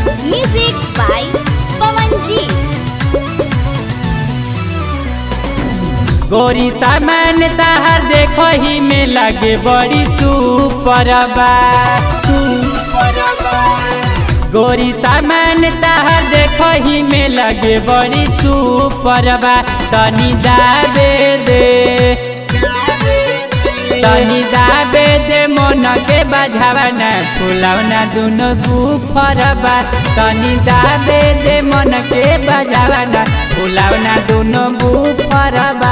Music by Pawan G. गोरी सामान ताहर देखो ही में लगे बड़ी सुपर बा गोरी सामान ताहर देखो ही में लगे बड़ी सुपर बा तनी दाबे दे तनी दाबे दे मन के बजावना फुलौना दुनो गुफर बा तनी दाबे दे मन के बजावना फुलौना दुनो गुफर बा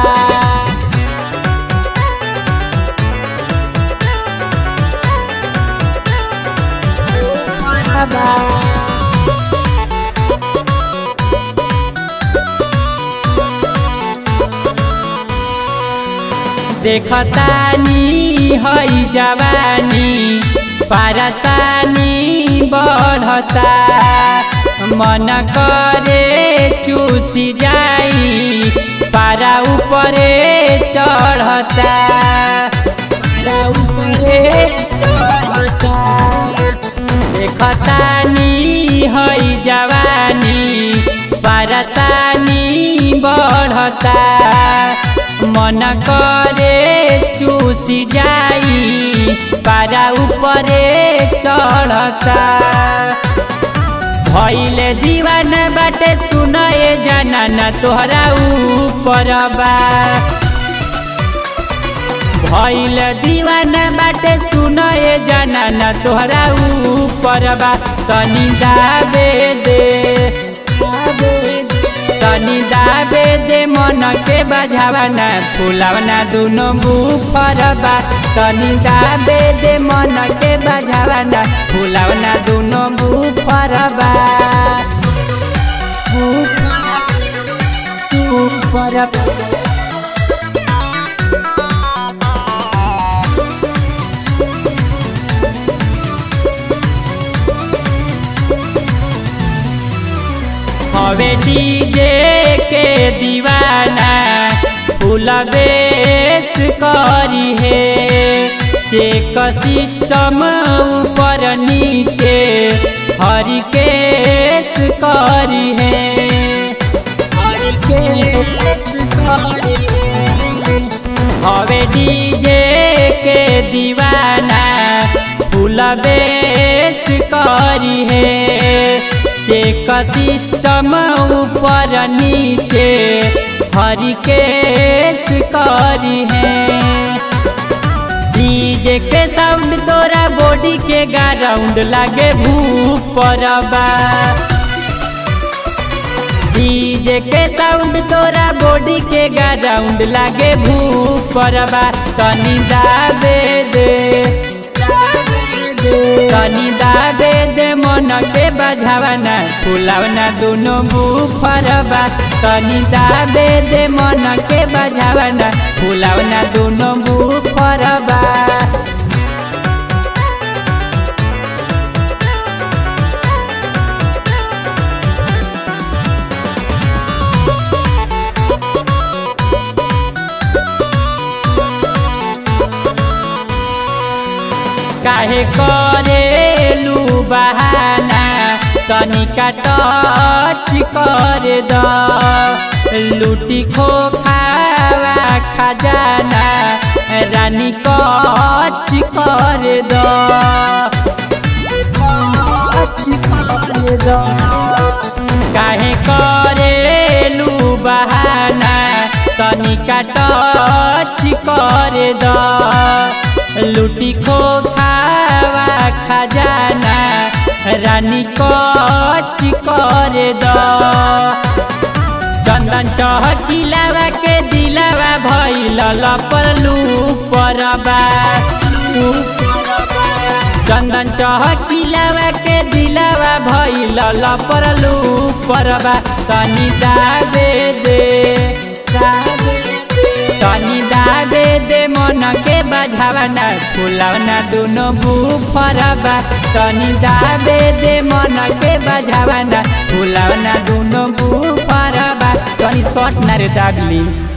देखतानी हई जवानी पारसानी बढ़ता मन करे चूसी जाई पारा ऊपरे चढ़ता पारा ऊपरे चढ़ता देखतानी हई जवानी पारसानी बढ़ता मन करे चूसी जाई पारा ऊपरे चढ़ता भैले दीवाना बाटे सुनए जाना न तोहरा ऊपर बा भैल दीवाना बाटे सुनए जाना न तोहरा ऊपर बा तनी दाबे दे तनी दाबे दे मन के बजावना फुलावना दुनो बुफर बा तनी दाबे दे मन के बजावना फुलावना दुनो बुफर बा बुफर बा हवे डीजे के दीवाना फूल बेस करी है चेक सिस्टम ऊपर नीचे हरी केस करी है हरी केस करी है हवे डीजे के दीवाना फूल बेस करी है चेक सिस्टम ऊपर नीचे हरी केस करी है डीजे के साउंड तोरा बॉडी के ग्राउंड लागे भूपर बा डीजे के साउंड तोरा बॉडी के ग्राउंड लागे भूपर बा तनी दाबे दे तनी दाबे दे मन के बजावना फुलावना दुनो बुफर बा तनी दाबे दे मन के बजावना फुलावना दुनो बुफर बा काहे करेलू बहाना तनिका टच कर द लूटी खो खावा खजाना रानी कच कर द काहे करेलू बहाना तनिका टच कर द लूटी खो खावा खजाना रानी कच कर द चंदन चहकिलावा के दिलावा भैल लपरलू परबा चंदन चहकिलावा के दिलावा भैल लपरलू परबा तनी दाबे दे तनी दाबे दे मन के बजावना फुलौना दुनो बुफरबा तनी दाबे दे मन के बजावना फुलौना दुनो बुफरबा तनी शॉट ना रे डागली